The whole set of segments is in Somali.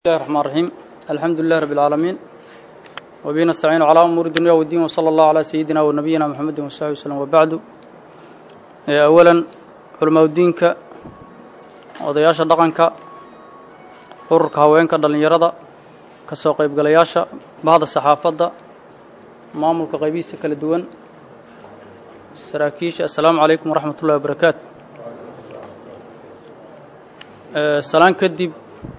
الله الرحمن الرحيم الحمد لله رب العالمين وبه نستعين على أمور الدنيا والدين وصلى الله على سيدنا ونبينا محمد وصحبه وسلم وبعد أولا علماء الدينك odayaasha dhaqanka ururka haweenka dhallinyarada ka soo qaybgalayaasha bahda saxaafadda maamulka qaybihiisa kala duwan saraakiisha assalaamu calaykum waraxmat ullahi wabarakaatu salaan kadib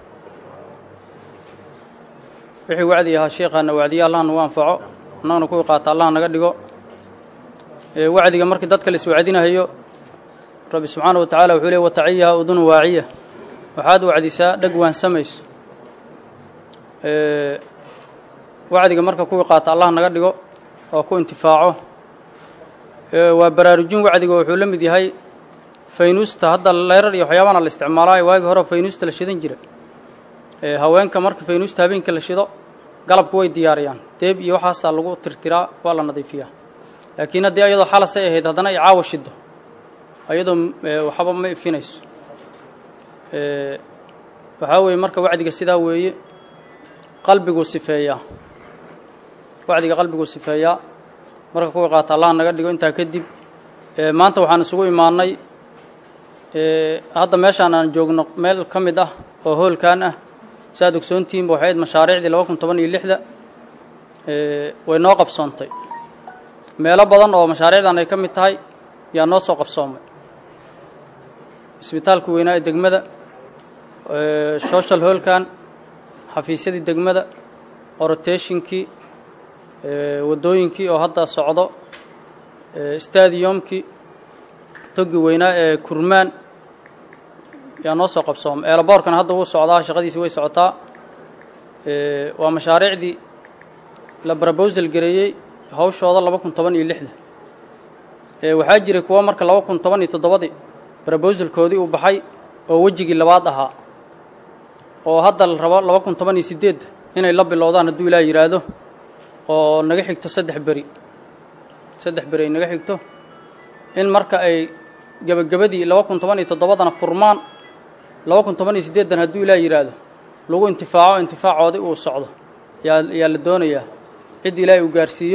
wixii wacdi ahaa sheekhaana wacdiya allah nagu anfaco annagana kuwii qaata allah naga dhigo wacdiga markii dadka la iswacdinahayo rabbi subxaana wa tacala wuxuu leey wataciyaha udunu waaciya waxaad wacdisaa dheg waansamayso wacdiga marka kuwii qaata allah naga dhigo oo ku intifaaco waa baraarujin wacdiga wuxuu la mid yahay faynuusta hadda leyrar iyo waxyaabana la isticmaalaayo waagii hore faynuusta la shidan jira haweenka marka faynuusta habeenka la shido galabku way diyaariyaan deeb iyo waxaasaa lagu tirtiraa waa la nadiifiyaa laakiin haddii ayadoo xalasay ahayd haddana ay caawa shido ayadoo waxba ma ifinayso waxaa weeye marka wacdiga sidaa weeye qalbiguu sifeeyaa wacdiga qalbiguu sifeeyaa marka kuwa qaata allah naga dhigo intaa kadib maanta waxaan isugu imaannay hadda meeshaan aan joogno meel ka mid ah oo hoolkan ah si aad ogsoontihiinba waxay ayd mashaariicdii laba kun toban iyo lixda way noo qabsoontay meelo badan oo mashaariicdan ay ka mid tahay yaa noo soo qabsoomay isbitaalka weynaa ee degmada social hoolkan xafiisyadii degmada orotationkii waddooyinkii oo hadda socdo stadiumkii togi weynaa ee kurmaan yaa noo soo qabsoomay eelaboorkana hadda wuu socdaa shaqadiisi way socotaa waa mashaariicdii la brobosal gareeyey hawshooda laba kun toban iyo lixda waxaa jiray kuwo marka laba kun toban iyo toddobadii brobosalkoodii uu baxay oo wejigii labaad ahaa oo hadda la rabo laba kun toban iyo siddeedda inay la bilowdaan hadduu ilaa yidhaahdo oo naga xigto saddex beri saddex beri ay naga xigto in marka ay gebagabadii laba kun toban iyo toddobadana furmaan laba kun toban iyo siddeeddan hadduu ilaa yidhaahdo lagu intifaaco intifaacoodii uu socdo yaa yaa la doonayaa cid ilaahay uu gaarsiiyo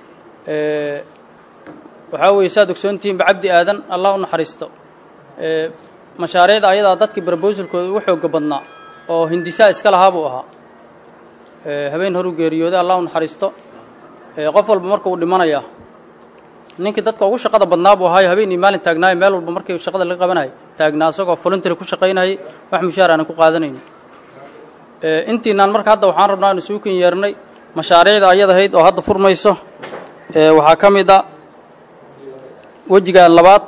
waxaa weeye saad ogsoontihiinba cabdi aadan allah u naxariisto mashaariicda ayadaa dadkii brobosalkooda ugu xooga badnaa oo hindisaa iska lahaa buu ahaa habeen horuu geeriyooday allah u naxariisto qof walba marka uu dhimanayaa ninkii dadka ugu shaqada badnaa buu ahaayo habeen iyo maalin taagnaayo meel walba markii shaqada laga qabanayay taagnaa isagoo voluntary ku shaqaynayay wax mushaar aanan ku qaadanayni intiinaan marka hadda waxaan rabnaa inu isugu ken yeernay mashaariicda ayadahayd oo hadda furmayso waxaa ka mid a wejigan labaad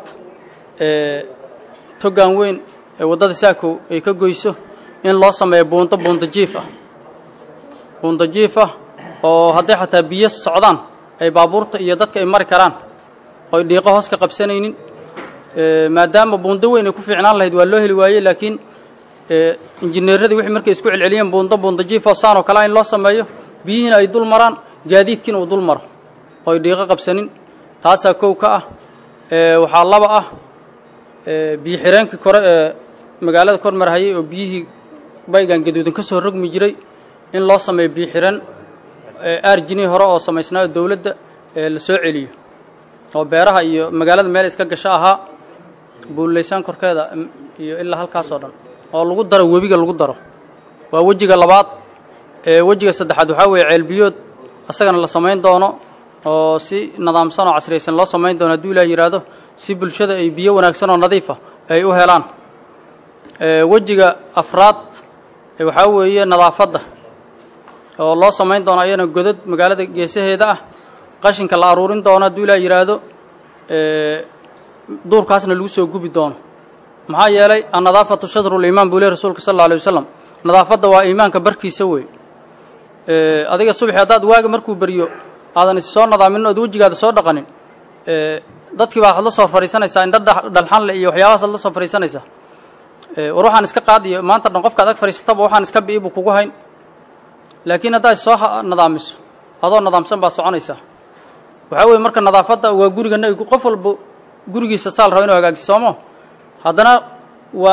togan weyn ee waddada saakow ay ka goyso in loo sameeyo buunto buunta jiif ah buunta jiif ah oo hadday xataa biyo socdaan ay baabuurta iyo dadka ay mari karaan oo ay dhiiqo hoos ka qabsanaynin maadaama buundo weyn ay ku fiicnaan lahayd waa loo heli waayey laakiin injineeradii wixii markay isku celceliyeen buundo buunta jiif oo saan oo kalea in loo sameeyo biyihiina ay dul maraan gaadiidkiina uu dul maro oo ay dhiiqo qabsanin taasaa kow ka ah waxaa laba ah biyo xireenkii kore ee magaalada kor marhayay oo biyihii baygan gaduudan ka soo rogmi jiray in loo sameeyo biyo xireen arjinii hore oo samaysnaa oo dowladda la soo celiyo oo beeraha iyo magaalada meel iska gasho ahaa buullaysaan korkeeda iyo ilaa halkaasoo dhan oo lagu daro webiga lagu daro waa wejiga labaad wejiga saddexaad waxaa weeye ceelbiyood asagana la samayn doono oo si nidaamsan oo casriyaysan loo samayn doono hadduu ilaah yidhaahdo si bulshada ay biyo wanaagsan oo nadiifa ay u helaan wejiga afraad waxaa weeye nadaafadda oo loo samayn doono ayana godad magaalada geesaheeda ah qashinka la aruurin doono hadduu ilaah yidhaahdo duurkaasna lagu soo gubi doono maxaa yeelay annadaafatu shadruliimaan buu leh rasuulka sal alla alay wasalam nadaafadda waa iimaanka barkiisa wey adiga subaxi haddaad waaga markuu beriyo aadan is soo nadaamin ood wejigaada soo dhaqanin dadkii baa waxaad la soo fadhiisanaysaa indha dhalxanle iyo waxyaabahaasad la soo fadhiisanaysaa war waxaan iska qaadiyo maanta dhan qofka ad ag fadhiisataba waxaan iska bi'i buu kugu hayn laakiin haddaad soo nadaamiso adoo nadaamsan baad soconaysaa waxaa weeye marka nadaafadda waa guriga nebigu qof walba gurigiisa saal raba inu hagaajiso soomo haddana waa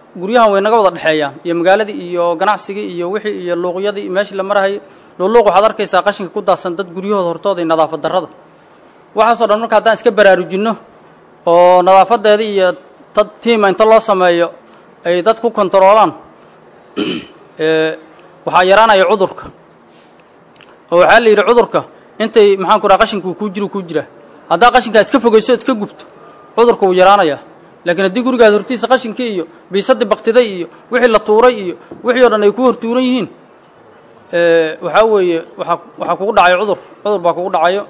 guryahan way naga wada dhexeeyaan iyo magaaladii iyo ganacsigii iyo wixii iyo luuqyadii iyo meeshii la marahayay luuluuq waxaad arkaysaa qashinka ku daadsan dad guryahooda hortooda iyo nadaafad darrada waxaasoo dhan marka haddaan iska baraarujinno oo nadaafadeeda iyo dad tiima inta loo sameeyo ay dad ku kontaroolaan waxaa yaraanaya cudurka oo waxaa la yidhi cudurka intay maxaan ku raha qashinkuu kuu jiru kuu jiraa haddaa qashinkaa iska fogayso iska gubto cudurka wuu yaraanayaa laakiin haddii gurigaad hortiisa qashinkii iyo biisadii baktiday iyo wixii la tuuray iyo wixii o dhan ay ku hortuuran yihiin waxaa weeye waaa waxaa kugu dhacayo cudur cudur baa kugu dhacayo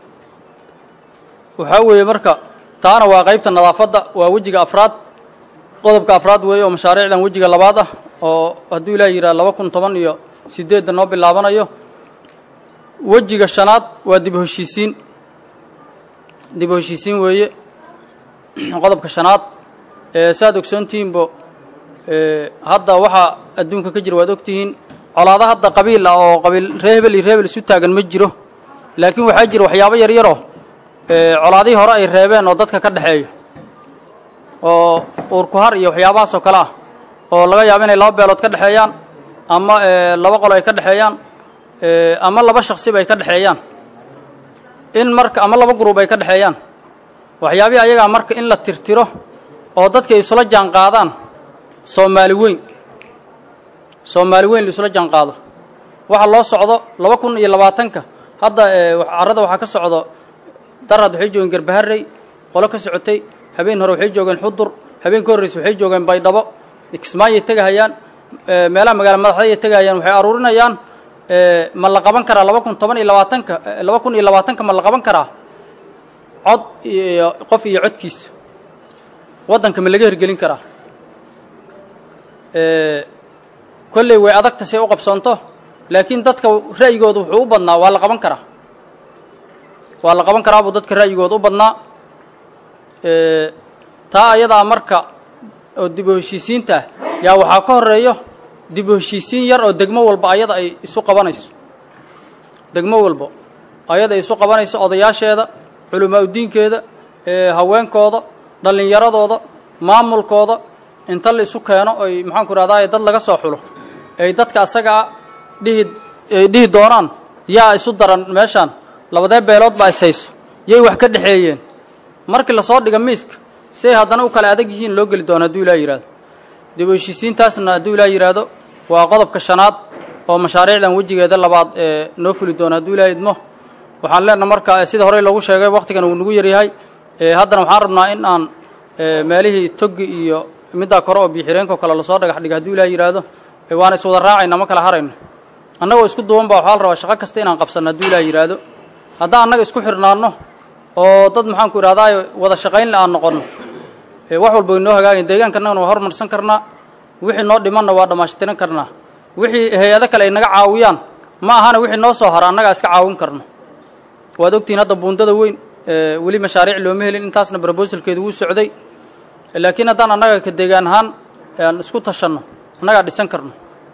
waxaa weeye marka taana waa qaybta nadaafadda waa wejiga afraad qodobka afraad weeye oo mashaariicdan wejiga labaad ah oo hadduu ilaah yidhaha laba kun toban iyo sideedda noo bilaabanayo wejiga shanaad waa dib heshiisiin dib heshiisiin weeye qodobka shanaad saaad ogsoontihiinbo hadda waxaa adduunka ka jira waad ogtihiin colaado hadda qabiil ah oo qabiil ree hebel iyo ree hebel isu taagan ma jiro laakiin waxaa jira waxyaabo yar yaroo colaadihii hore ay reebeen oo dadka ka dhexeeyo oo uurkuhar iyo waxyaabahaasoo kale ah oo laga yaabo inay laba beelood ka dhexeeyaan ama laba qolo ay ka dhexeeyaan ama laba shaksiba ay ka dhexeeyaan in marka ama laba gruub ay ka dhexeeyaan waxyaabihi ayagaa marka in la tirtiro oo dadka ay isula jaan qaadaan soomaali weyn soomaali weyn la isula jaan qaado waxa loo socdo laba kun iyo labaatanka hadda carrada waxaa ka socdo darad waxay joogeen garbaharey qolo ka socotay habeen hore waxay joogeen xudur habeen ka horreysa waxay joogeen baydhabo kismaayay tegahayaan meelaha magaala madaxdayay tegahayaan waxay aruurinayaan ma la qaban karaa laba kun toban iyo labaatanka laba kun iyo labaatanka ma la qaban karaa cod iyo qof iyo codkiisa waddanka ma laga hergelin karaa kolley way adagta say u qabsoonto laakiin dadka ra'yigooda wuxuu u badnaa waa la qaban karaa waa la qaban karaa buu dadka ra'yigooda u badnaa taa ayadaa marka oo dib u heshiisiinta ah yaa waxaa ka horeeyo dib u heshiisiin yar oo degmo walba ayada ay isu qabanayso degmo walba ayada ay isu qabanayso odayaasheeda culamaa udiinkeeda haweenkooda dhallinyaradooda maamulkooda inta la isu keeno oy maxaanku rahdaay dad laga soo xulo ay dadka asagaa dhihi ay dhihi doonaan yaa isu daran meeshaan labadee beelood baa is hayso yay wax ka dhexeeyeen markii lasoo dhiga miiska si ay haddana u kala adag yihiin loo geli doono hadduu ilaa yidhahdo dib u heshiisiintaasna hadduu ilaa yidhaahdo waa qodobka shanaad oo mashaariicdan wejigeeda labaad ee noo fuli doono hadduu ilaa idmo waxaan leenaha marka sida horey loogu sheegay waktigan uu nagu yaryahay haddana waxaan rabnaa in aan meelihii togi iyo middaa kore oo biixireenkao kale lasoo dhagax dhiga hadduu ilaa yidhaahdo waana iswada raacayna ma kala harayno annagoo isku duwan ba waxaa la rabaa shaqo kasta inaan qabsanno hadduu ilaa yidhaahdo haddaan annaga isku xidhnaanno oo dad maxaanku idhahdaay wada shaqaynle aan noqonno wax walba way noo hagaagayn deegaankannagana waa hormarsan karnaa wixii noo dhimanna waa dhammaashtiran karnaa wixii hay-ado kale ay naga caawiyaan ma ahana wixii noo soo hara annagaa iska caawin karno waad ogtihiin hadda buundada weyn weli mashaariic looma helin intaasna brobosalkeedu wuu socday laakiin haddaan annaga ka deegaan ahaan aan isku tashanno annagaa dhisan karno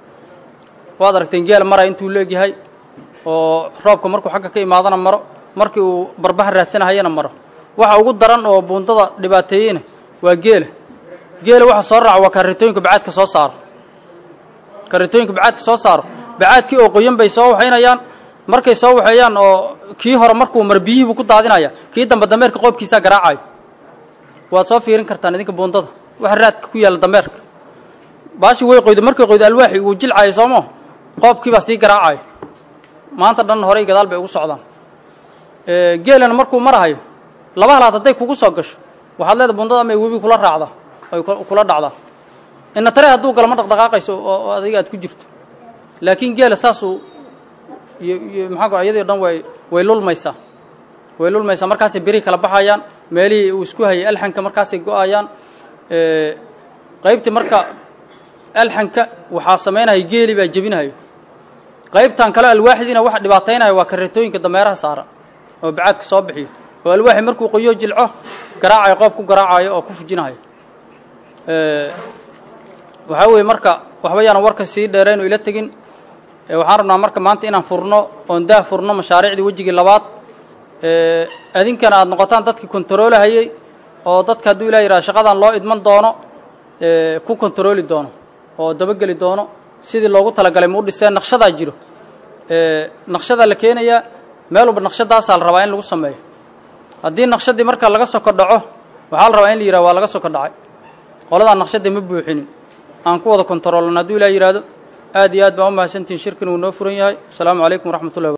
waad aragteen geel mara intuu leegyahay oo roobka markuu xagga ka imaadana maro markii uu barbaha raadsanahayana maro waxa ugu daran oo buundada dhibaateeyeyna waa geela geela waxa soo raaca waa karitooyinka bacaadka soo saaro karitooyinka bacaadka soo saaro bacaadkii oo qoyan bay soo waxaynayaan markay soo waxeeyaan oo kii hore markuu mar biyihiibuu ku daadinaya kii dambe dameerka qoobkiisaa garaacayo waad soo fiirin kartaan idinka buundada waxa raadka ku yaalla dameerka baashi way qoydo markay qoydo alwaaxi uu jilcayo soomo qoobkii baa sii garaacayo maanta dhan horey gadaal bay ugu socdaan geelana markuu marahayo laba halaad hadday kugu soo gasho waxaad leedahay buundada ama webi kula raacda ay kula dhacdaa ina tare hadduu galo ma dhaqdhaqaaqayso oo adiga aad ku jirto laakiin geela saasuu iyo maxaa ayadii o dhan way way lulmaysaa way lulmaysaa markaasay berihi kala baxayaan meelihii uu isku hayay alxanka markaasay go-ayaan qaybtii marka alxanka waxaa samaynaya geeli baa jebinahayo qaybtan kale alwaaxidiina waxa dhibaataynaya waa kareetooyinka dameeraha saara oo bacaadka soo bixiyo oo alwaaxi markuu qoyo jilco garaacayo qoob ku garaacayo oo ku fujinahayo waxaa weeye marka waxba yaanan warka sii dheerayno ila tegin waxaan rabnaa marka maanta inaan furno oon daah furno mashaariicdii wejigii labaad adinkana aad noqotaan dadkii kontaroolahayey oo dadka hadduu ilah yidhaha shaqadan loo idman doono ku kontarooli doono oo dabageli doono sidii loogu talagalay ma u dhiseen naqshadaa jiro naqshadaa la keenayaa meel walba naqshadaasaa la rabaa in lagu sameeyo haddii naqshadii marka laga soko dhaco waxaa la rabaa in la yidhaha waa laga soko dhacay qoladaa naqshadii ma buuxinin aan ku wada kontaroolno hadduu ilah yidhaahdo aad iyo aad baan u mahadsantihin shirkin wuu noo furan yahay asalaamu calaykum waraxmat ullahi